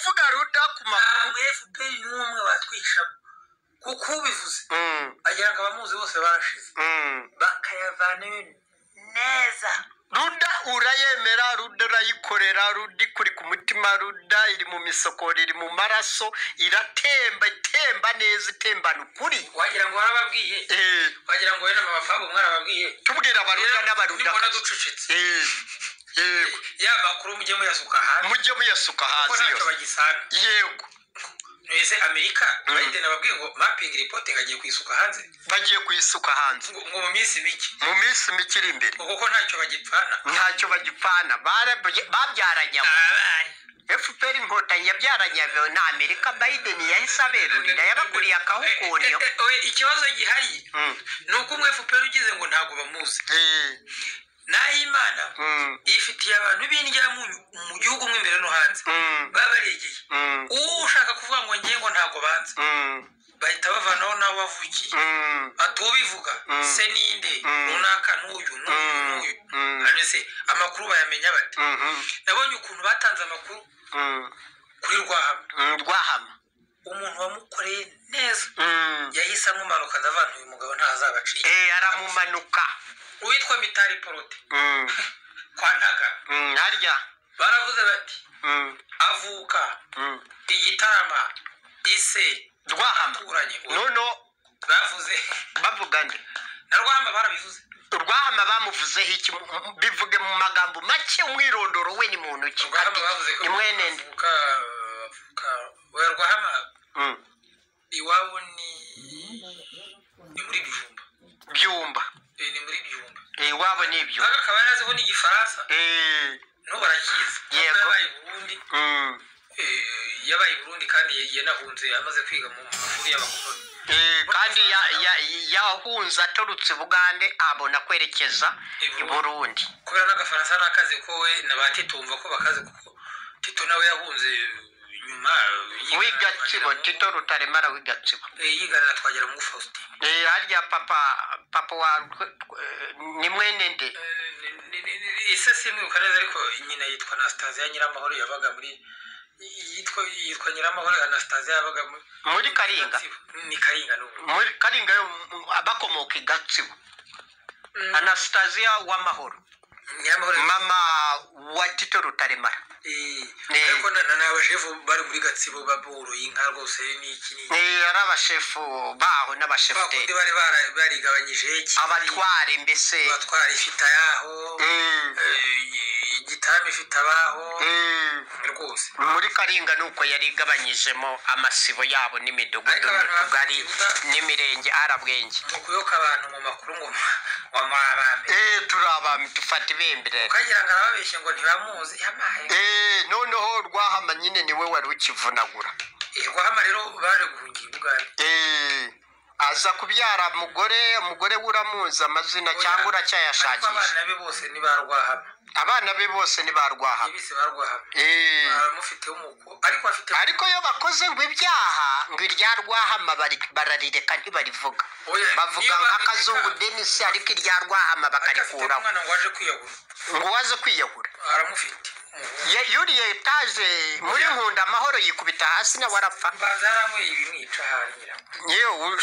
yuda ku makuru ntabwo fpr ni umwe batwishamo kuko ubivuze Mm, bagira ngo abamuzi bose barashize mm. bakayavanayo neza ruda urayemera ruda urayikorera ruda ikuri ku mutima ruda iri mu misokoro iri mu maraso iratemba itemba neza itembana ukuri wagira ngo warababwiye Eh, wagira ngo wenda mama fabo mwarababwiye tubwira abaruda n'abaruda nibona ducucitse Eh, yego ya makuru mujye muyasuka hanze mujye muyasuka kuko hanze ntacyo yose bagisana yego ese amerika Mm. bayideni ababwiye ngo mapingi ripoti ngagiye kuyisuka hanze bagiye kuyisuka hanze ngo ngo mu minsi mike mu minsi mike iri imbere ngo kuko ntacyo bagipfana ntacyo bagipfana barabye- babyaranye abo abaye fpr inkotanyi yabyaranye abo na amerika biden yahise aberurira yabakuriye akahukunyo Eh, eh, eh, oya, ikibazo gihari Mm, ni uko umwe fpr ugize ngo ntabwo bamuzi eh, nahimana mm, yifitiye abantu b'indyamunyu mu gihugu mo imbere no hanze mm, baba baregeye mm, uwo ushaka kuvuga ngo ngiye ngo ntabwo banza mm, bahita bavanaho n'abo bavukiye mm, ati ubivuga Mm. se ninde Mm. runaka n'uyu n'uyu n'uyu Mm. hano se amakuru bayamenya bate mhm, nabonye ukuntu batanze amakuru mm, kuri rwahama mm, rwahama umuntu wamukoreye neza Mm, yahise amumanuka ndavana uyu mugabo ntazabaciye eh, aramumanuka uwitwa mitari porote Mm, kwa ntagara mm, harya baravuze bati Mm, avuka mm, igitarama ise rwahama aturanye nono bavuze bavuga nde na rwahama barabivuze rwahama bamuvuzeho iki M- bivuge mu magambo make umwirondoro we ni muntu ki rwahama Ati, bavuze ko ni mwenende avuka avuka we rwahama Mm, iwabo ni ni muri bijumba byumba Eh, ni muri bijumba iwabo ni ibyo aga akaba yari aziho n'igifaransa Eh, n'ubu arakizi Kuko Yego. mm, yabaye i burundi eh, yabaye i burundi kandi yanahunze amaze kwiga mu mashuri y'abakoloni eh, kandi ya- ya- yahunze aturutse bugande abona kwerekeza i burundi kubera n'agafaransa nakazi ko we na ba tito wumva ko bakazi kuko tito nawe yahunze nyuma w'igatsibo tito rutaremara w'igatsibo yiganira twagera muri faustin Eh, harya papa papa wa Rwe- eh, ni mwene nde Eh, ni- ni- ni- ni- ise simwibuka neza ariko nyina yitwa anastasiya nyiramahoro yabaga muri yitwa yitwa nyiramahoro anastasiya yabaga muri muri karinga ni karinga n'ubu muri karinga yo m- abakomoka i gatsibo Mm, anastasiya w'amahoro nyiramahoro mama wa tito rutaremara Eh, Eh. ariko na na- n'abashefu bari muri gatsibo baboroye inka rwose n'iki n'iki Eh, ari abashefu baho bakundi n'abashefuteri bari bara- barigabanyije iki- abatware mbese abatwara ifite ayaho Mm, eh, igitaramo ifite abaho mm. rwose muri karinga ni uko yari igabanyijemo amasibo yabo n'imidugudu Ariko abantu n'utugari bafite- n'imirenge arabwenge mu kuyoka abantu mu makuru ngo wamuri abami Eh, turi abami dufata ibembere ukagira ngo arababeshye ngo ntibamuzi yamaye Eh, noneho rwahama nyine niwe wari ukivunagura rwahama rero baje guhungira ubwami Eh, aza kubyara mugore umugore we uramuzi amazina cyangwa Ariko uracyayashakisha abana be bose ni ba rwahama abana be bose ni ba rwahama ibisi ba rwahama Eh, baramufiteho umuko ariko afite ariko iyo bakoze ngo ibyaha ngo irya rwahama bari- bararireka ntibarivuga Oya, bavuga niba nk'akazungu barireka- denisi ariko irya rwahama ariko afite bakarikuraho umwana ngo aje kwiyahura ngo waze kwiyahura aramufite umuhungu. Ye- yuriye etaje muri nkunda amahoro yikubita hasi nawe arapfa mbanza yaranyweye ibimwica hanyira yewe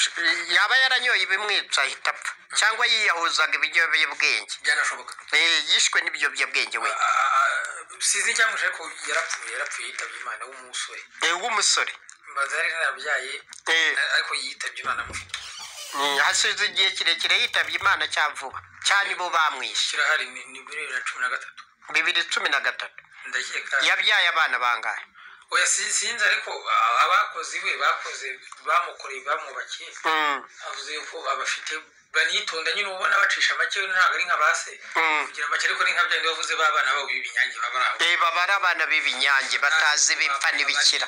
yaba yaranyoye ibimwica ahita apfa cyangwa yiyahuzaga ibiyobyabwenge byanashoboka Eh, yishwe n'ibyobyabwenge we Ah, ah, ah, sinzi icyamuje ariko yarapfuye yarapfuye yitabye imana w'umusore Eh, w'umusore mbanza yari yarabyaye Eh, ariko yitabye imana amufite mm, hasize igihe kirekire yitabye imana cya vuba cyane bo bamwishe kirahari ni ni muri bibiri na cumi na gatatu bibiri cumi na gatatu ndakeka yabyaye abana bangahe oya si- sinzi ariko ah, abakozi be bakoze bamukoreye bamwubakiye Mm, avuze yuko abafite banitonda nyine ubona bacisha make ntabwo ari nka base mm. kugira make ariko ni nka byandi bavuze b'abana babo b'ibinyange baba ari aho Eh, baba ari abana b'ibinyange batazi bipfa n'ibikira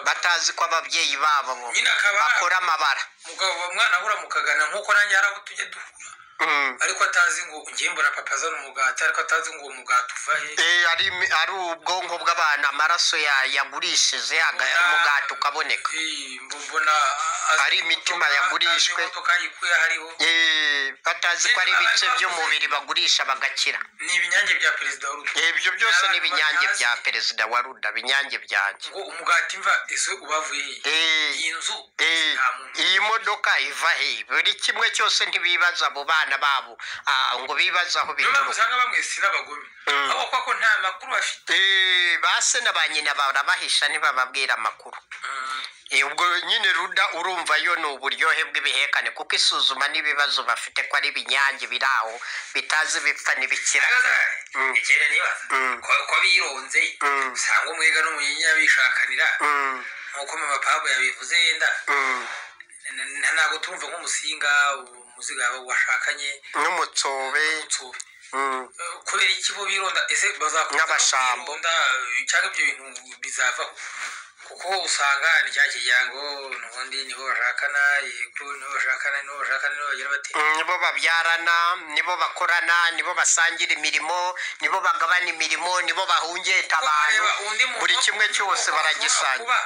batazi ko ababyeyi babo ngo nyine akaba bakora amabara mugabo wa mwana ahura mukagana nk'uko nanjye hari aho tujya duhura Mm. ariko atazi ngo ngiye mbura papa azana umugati ariko atazi ngo uwo mugati uva he Eh, ari ari ubwonko bw'abantu amaraso ya- yagurishije aga- Mbona- umugati ukaboneka Eh, mbo- mbona a- Hari azi imitima imodoka, yagurishwe. atazi imodoka yikuye hariho Eh, batazi ko ari ibice by'umubiri bagurisha bagakira ni ibinyange bya perezida wa ruda Eh, ibyo byose ni ibinyange bya perezida wa ruda binyange byanjye ngo umugati mva ese ubavuye he Eh, iyi nzu Eh, nta muntu iyi modoka iva he buri kimwe cyose ntibibaza abo bana babo ah, ngo bibaze aho niyo bituruka mpamvu usanga bamwe sin'abagome Mm. abo kuko nta makuru bafite Eh, ba se na ba nyina barabahisha ntibababwira amakuru Mm. Eh, ubwo nyine ruda urumva yo ni uburyohe bw'ibihekane kuko isuzuma n'ibibazo bafite ko ari ibinyange biri aho bitazi bipfa n'ibikira Mm. ikere nibaza Mm. ko- ko bironze Mm. usanga umwega n'umunyinya bishakanira Mm, nk'uko mama pabo yabivuze yenda mm. na- na- ntabwo turumva nk'umusinga umuziga washakanye n'umutsobe utsubi mm. kubera iki bo bironda ese bazakomeza Nk'abashambo. kwironda, eh, cyangwa ibyo bintu bizavaho kuko usanga ni cya kiryango n'ubundi nibo bashakana yego nibo bashakana nibo bashakana nibo bagira bati Mm, nibo babyarana nibo bakorana nibo basangira imirimo nibo bagabana imirimo nibo bahungeta abantu buri kimwe cyose baragisanga kuba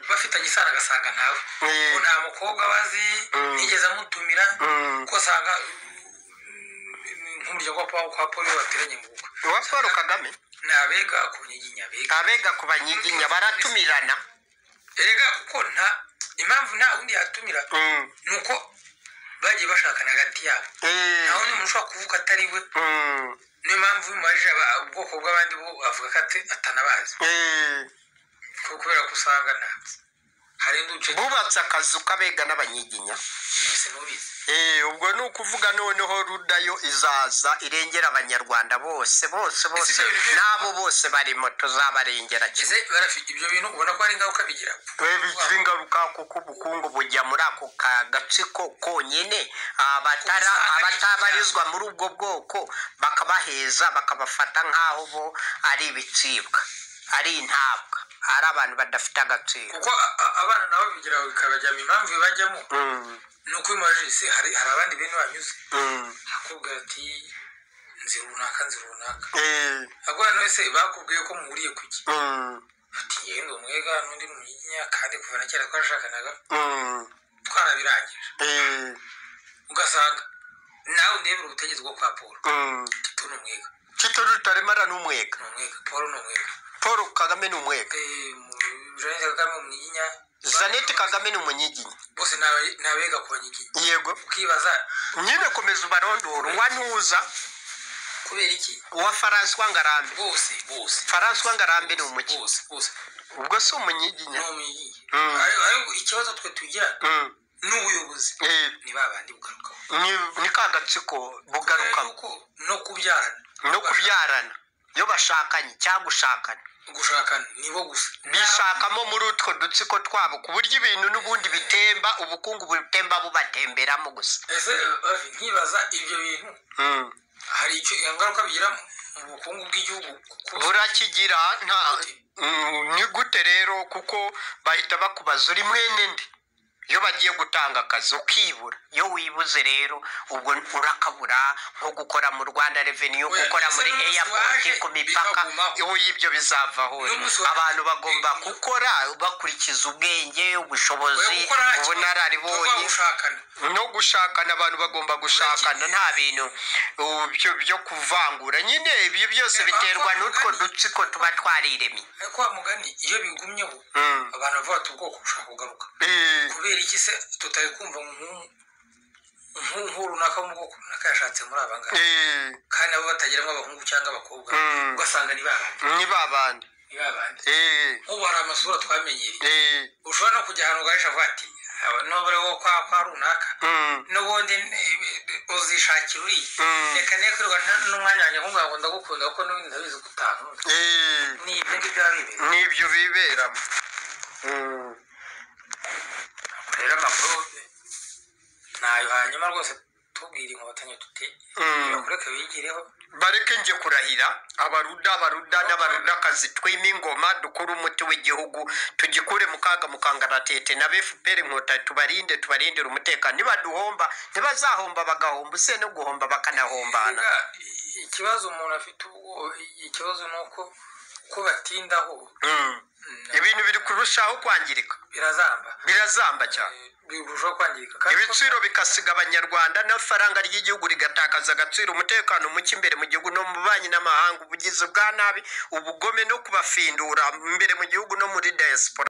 bafitanye isano agasanga ntawe Mm. ko nta mukobwa bazi Mm. nigeze amutumira Mm. ko usanga mm, nk'umuryango wa Paul- kwa polo bateranye mu bukwe uwa paul kagame ni abega ku nyiginya abega abega ku banyiginya baratumirana erega kuko nta impamvu nta wundi yatumira Mm, ni uko bagiye bashakana hagati yabo eh, nta wundi muntu ushobora kuvuga atari we mm, niyo mpamvu marije aba- ubwoko bw'abandi bo avuga ko ate- atanabazi eh. ko- kubera ko usanga nta hari n'uduce bubatse akazu k'abega n'abanyiginya twose n'ubizi Eh, ubwo ni ukuvuga noneho rudayo izaza irengera abanyarwanda bose bose bose n'abo bose barimo tuzabarengera kimwe ese barafite ibyo bintu ubona ko hari ingaruka bigira Eh, bigira ingaruka kuko ubukungu bujya muri ako ka gatsiko konyine abatara abatabarizwa muri ubwo bwoko bakabaheza bakabafata nk'aho bo ari ibicibwa ari intabwa ari abantu badafite agaciro kuko a- a- abana nabo bigira bikabajyamo impamvu bibajyamo Mm, ni uko imajije se hari hari abandi bene banyuze mm, akubwira ati nzi runaka nzi runaka eh, ahubwo hano ese bakubwiye ko muhuriye ku ki mm, ati yenda umwega n'undi munyinya kandi kuva na kera twarashakanaga mm, twarabirangije eh, ugasanga nawe ndebera ubutegetsi bwo kwa paul mm. tito ni umwega tito rutaremara ni umwega ni umwega paul ni umwega paul kagame ni umwega Eh, mu- jeannette kagame umwinyinya jeannette kagame ni umunyiginya bose ni abe- ni abega ku banyiginya yego ukibaza nyine komeza ubarondora uwa ntuza kubera iki uwa faransuwa ngarambe bose bose faransuwa ngarambe ni umukinnyi bose bose ubwo si ni umunyiginya umwinyinya Mm. ariko ikibazo twe tugira Mm, ni ubuyobozi eh, ni ba bandi bugarukaho ni- ni ka gatsiko bugarukamo Kuko no kubyarana no kubyarana iyo bashakanye cyangwa ushakana gushakana nibo gusa bishakamo muri utwo dutsiko twabo ku buryo ibintu n'ubundi bitemba ubukungu butemba bubatemberamo gusa ese eh, nkibaza ibyo bintu Mm. hari icyo ingaruka bigira mu bukungu bw'igihugu kuko burakigira nta Gute? Mm, ni gute rero kuko bahita bakubaza uri mwene nde iyo bagiye gutanga akazi ukibura iyo wibuze rero ubwo urakabura nko gukora mu rwanda reveniyu Oya, gukora ese muri n'umunsi airport waje ku mipaka bikagumaho. iyo ibyo bizavaho N'umunsi waje abantu bagomba bikagumaho. gukora bakurikiza ubwenge ubushobozi oya, gukora nta kibazo. ubunararibonye Tuba gushakana no gushakana abantu bagomba gushakana nta bintu uh, byo byo kuvangura nyine ibyo byose biterwa n'utwo dutsiko tuba twariremye ariko wa mugani iyo bigumyeho Mm. abantu bavuga ati ubwoko bushaka kugaruka Eh, kubera iki se tutari kumva nk'u- nk'u- nk'u runaka mu bwoko runaka yashatse muri aba ngaba eh, kandi nabo batageramo abahungu cyangwa abakobwa Mm. ugasanga ni babandi ni babandi ni babandi Eh, nk'ubu hari amasura twamenyereye eh, ushobora no kujya ahantu ugahisha avuga ati "Aba ni ubure wo kwa kwa runaka mm, n'ubundi eh, uzishakira uriya Mm. reka niyo kwirwa n'umwanya wanjye nkubwira ngo ndagukunda kuko n'ubundi ndabizi ko utankunda eh, ni ibyo ngibyo biba bibera n'ibyo biberamo Mm, rero amakuru eh, ni ayo hanyuma rwose tubwira inkotanyi tuti Mm. bakureke bigireho bareke nje kurahira abaruda abaruda n'abarudakazi twime ingoma dukure umuti w'igihugu tugikure mu kaga mu kangaratete na fpr inkotanyi tubarinde tubarindire umutekano nibaduhomba ntibazahomba bagahomba use no guhomba bakanahombana Mbega, i- ikibazo umuntu afite ubwo ikibazo ni uko uko batindaho Mm. mm, ibintu biri kurushaho kwangirika birazamba birazamba cyane Eh, birushaho kwangirika kandi ibiciro bikasiga abanyarwanda n'amafaranga ry'igihugu rigatakaza agaciro umutekano muke imbere mu gihugu no mu banki n'amahanga ubugizi bwa nabi ubugome no kubafindura imbere mu gihugu no muri diaspora